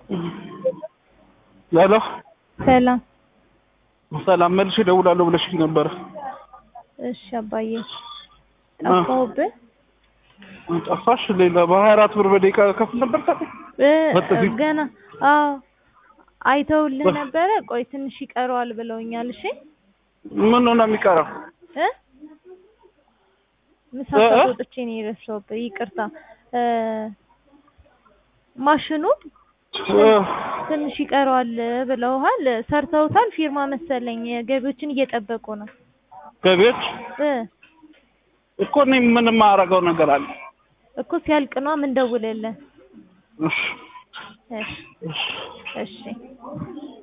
ሄሎ ሰላም ሰላም መልሼ እደውላለሁ ብለሽኝ ነበር። እሺ አባዬ ጠፋሁብህ ጠፋሽ? ሌላ በሀያ አራት ብር በደቂቃ ከፍል ነበር ታዲያ እ በጥፊ? ገና አዎ አይተውልህ ነበረ ቆይ ትንሽ ይቀረዋል ብለውኛል እሺ ምን ነው የሚቀረው? እ ምሳ እ? ተቆጥቼ ነው የረሳሁብህ ይቅርታ እ ማሽኑ እ፣ ትንሽ ይቀረዋል ብለውሃል ሰርተውታል ፊርማ መሰለኝ ገቢዎችን እየጠበቁ ነው ገቢዎች እ እኮ እኔ ምን የማደርገው ነገር አለ? እኮ ሲያልቅ ነው ምን ደውልልህ እሺ እሺ እሺ እሺ